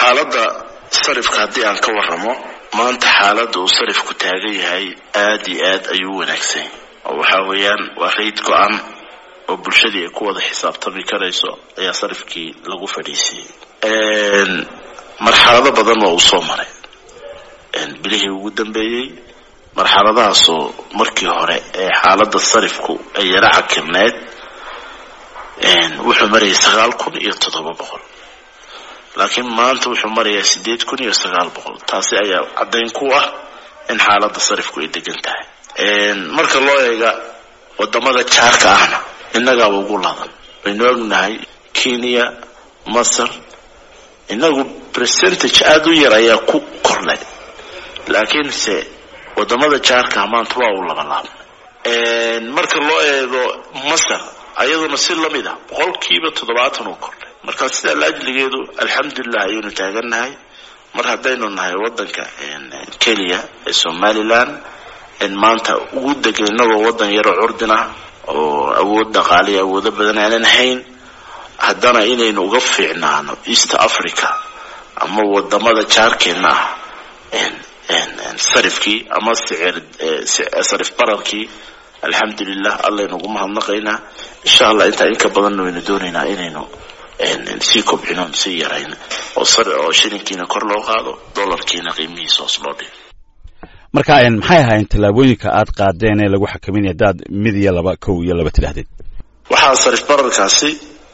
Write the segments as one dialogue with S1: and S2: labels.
S1: xaaladda sarifka haddii aan ka warramo maanta xaaladda uu sarifku taagan yahay aad iyo aad ayuu u wanaagsan oo waxaa weeyaan waa rayd go-an oo bulshadii ay ku wada xisaabtami karayso ayaa sarifkii lagu fadhiisiyey marxalado badan waa uu soo maray bilihii ugu dambeeyey marxaladahaasoo markii hore ee xaaladda sarifku ay yara cakirneed wuxuu marayay sagaal kun iyo toddoba boqol laakiin maanta wuxuu marayaa sideed kun iyo sagaal boqol taasi ayaa caddayn ku ah in xaaladda sarifku ay degan tahay marka loo eega wadamada jaarka ahna innagaaba ugu ladan waynu ognahay kenya masar inagu percentage aada u yar ayaa ku kornay laakiinse wadamada jaarka maanta waa uu labalaabnay marka loo eego masar ayaduna si lamid ah boqolkiiba toddobaatan uu kordhay marka sidaa laajligeedu alxamdulilah ayaynu taagannahay mar haddaynu nahay wadanka kenya ee somalilan maanta ugu dega inagoo wadan yaroo curdin ah oo awood dhaqaaliya awoodo badan aanan hayn haddana inaynu uga fiicnaano east africa ama wadamada jaarkeenna ah sarifkii ama sicir sarif bararkii alxamdulilah allaynugu mahadnaqaynaa insha allah intaa inka badanna waynu doonaynaa inaynu sii kobcino sii yarayn oo shilinkiina kor loo qaado dolarkiina qiimihiisa hoos loo dhigo
S2: marka maxay ahaayeen tallaabooyinka aad qaadeen ee lagu xakaminaya hadaad mid iyo laba kow iyo laba tidhaahdeen
S1: waxaa sarif bararkaasi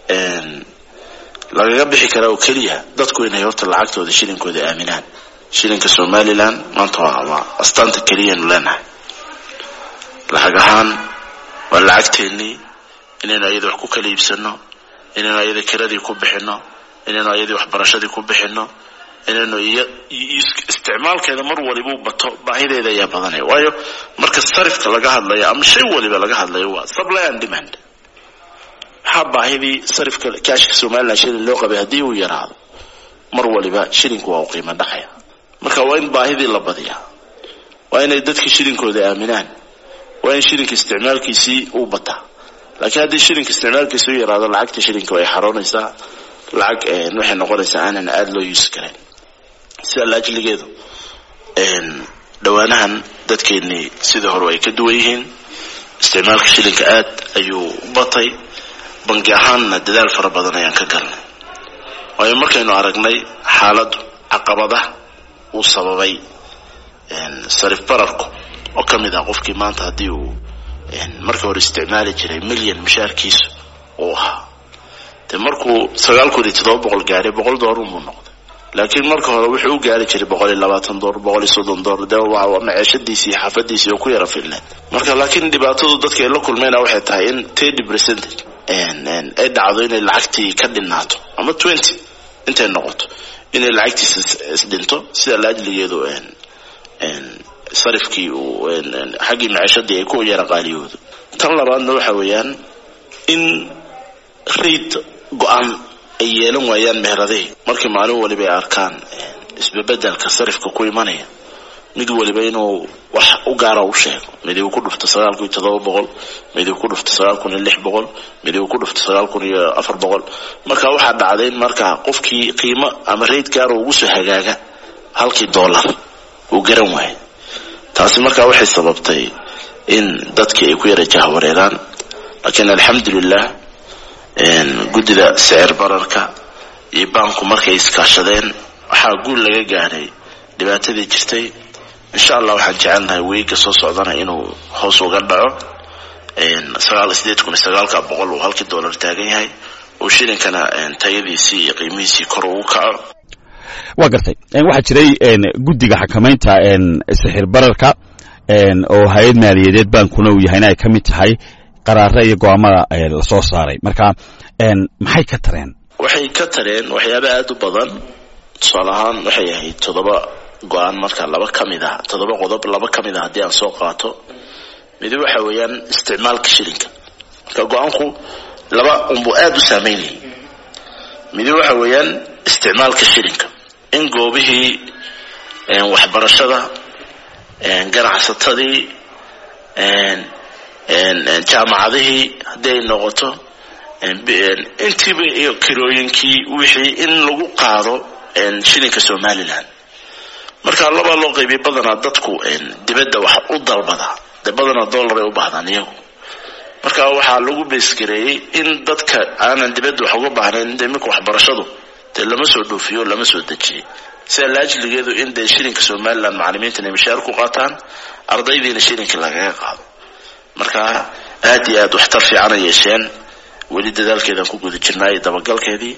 S1: lagaga bixi karaa oo keliya dadku inay horta lacagtooda shilinkooda aaminaan shilinka somalilan maanta waa astaanta keliyanu leenahay lacag ahaan waa lacagteennii inaynu ayada wax ku kala iibsano inaynu ayada kiradii ku bixino inaynu ayadii waxbarashadii ku bixino inaynu iyo isticmaalkeeda mar walibuu bato baahideeda ayaa badanaya waayo marka sarifka laga hadlayo ama shay waliba laga hadlayo waa supply and demand maxaa baahidii sarifka kaashka somalilan shilin loo qabay haddii uu yaraado mar waliba shilinku waa u qiimo dhacaya marka waa in baahidii la badiyaa waa inay dadka shilinkooda aaminaan waa in shilinka isticmaalkiisii uu bataa laakiin haddii shilinka isticmaalkiisi u yaraado lacagta shilinka way xaroonaysaa lacag waxay noqonaysaa aanan aada loo yuusi karayn sida laajligeedu dhowaanahan dadkeennii sidii hore ay ka duwan yihiin isticmaalka shilinka aad ayuu u batay bangi ahaanna dadaal fara badan ayaan ka galnay waayo markaynu aragnay xaaladdu caqabadaha uu sababay sarif bararku oo ka mid ah qofkii maanta haddii uu markii hore isticmaali jiray milyan mushaarkiisu uu ahaa de markuu sagaal kun iyo toddoba boqol gaaray boqol doolar buu noqday laakiin marka hore wuxuu u gaari jiray boqol iyo labaatan doolar boqol iyo soddon doolar de waa maceeshadiisii iyo xaafadiisii oo ku yara filneed marka laakiin dhibaatadu dadka ay la kulmayna waxay tahay in thirty percentage ay dhacdo inay lacagtii ka dhinaato ama twenty intay noqoto inay lacagtiisa isdhinto sida laajligeedu sarifkii uu xaggii maceeshadii ay ku yara qaaliyoodo tan labaadna waxa weeyaan in raid go-aan ay yeelan waayaan meheradahi markii maalin waliba ay arkaan isbebedelka sarifka ku imanaya mid waliba inuu wax u gaara u sheego mid uu ku dhufto sagaal kun iyo toddoba boqol mid uu ku dhufto sagaal kun iyo lix boqol mid uu ku dhufto sagaal kun iyo afar boqol marka waxaa dhacday in marka qofkii qiimo ama raid gaara ugu soo hagaaga halkii dollar uu garan waayo taasi marka waxay sababtay in dadkii ay ku yara jahwareeraan laakiin alxamdulilah guddida sicir bararka iyo baanku markay iskaashadeen waxaa guul laga gaaray dhibaatadii jirtay insha allah waxaan jecelnahay weega soo socdana inuu hoos uga dhaco sagaal sideed kun iyo sagaalka boqol uu halkii dollar taagan yahay oo shilinkana tayadiisii iyo qiimihiisii kor ugu kaco
S2: waa gartay waxaa jiray guddiga xakamaynta sixir bararka oo hay-ad maaliyadeed baankuna uu yahayna ay ka mid tahay qaraare iyo go-aamada lasoo saaray marka maxay ka tareen
S1: waxay ka tareen waxyaaba aada u badan tusaale ahaan waxay ahayd toddoba go-aan marka laba ka mid ah toddoba qodob laba ka mid ah haddii aan soo qaato midi waxa weeyaan isticmaalka shilinka marka go-aanku laba unbuu aada u saameynayay midi waxa weeyaan isticmaalka shilinka in goobihii waxbarashada ganacsatadii jaamacadihii haddii ay noqoto intiiba iyo kirooyinkii wixii in lagu qaado shilinka somalilan marka labaa loo qaybiyay badanaa dadku dibadda wax u dalbada dee badanaa dollar ay u baahdaan iyagu marka waxaa lagu beesgareeyey in dadka aanan dibadda wax uga baahnayn de iminka waxbarashadu dee lama soo dhoofiyo lama soo dejiyey sida laajligeedu in dee shilinka somalilan macalimiintan ay mishaar ku qaataan ardaydiina shilinka lagaga qaado marka aad iyo aad waxtar fiicana yeesheen weli dadaalkeedaan ku guda jirnaa iyo dabagalkeedii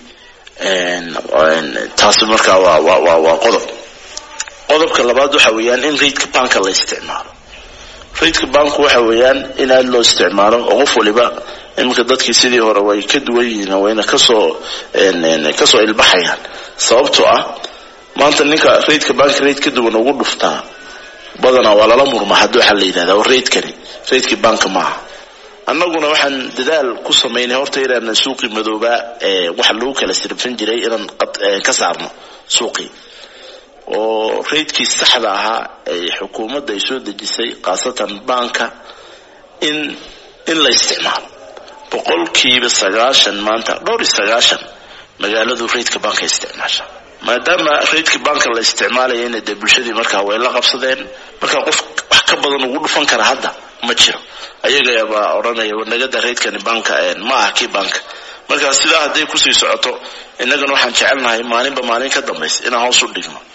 S1: taasi markaa waa waa waa waa qodob qodobka labaad waxa weeyaan in raidka banka la isticmaalo raidka banku waxa weeyaan in aada loo isticmaalo oo qof waliba iminka dadkii sidii hore way ka duwan yihiin wayna kasoo kasoo ilbaxayaan sababtoo ah maanta ninka raidka banka raid ka duwan ugu dhuftaa badanaa waa lala murma haddi waxaa la yidhahdaa raidkani raidkii banka maaha annaguna waxaan dadaal ku samaynay horta inaan suuqii madoobaa ee waxa lagu kala siribsan jiray inaan ka saarno suuqii oo raidkii saxda ahaa ee xukuumadda ay soo dejisay khaasatan banka in in la isticmaalo boqolkiiba sagaashan maanta dhowr iyo sagaashan magaaladu raidka banka isticmaasha maadaama raidka banka la isticmaalayana dee bulshadii markaa way la qabsadeen markaa qof wax ka badan ugu dhufan kara hadda ma jiro ayagabaa odhanaya wanagada raidkani banka ma aha kii banka markaa sidaa hadday kusii socoto innagana waxaan jecelnahay maalinba maalin ka dambaysa inaan hoos u dhigno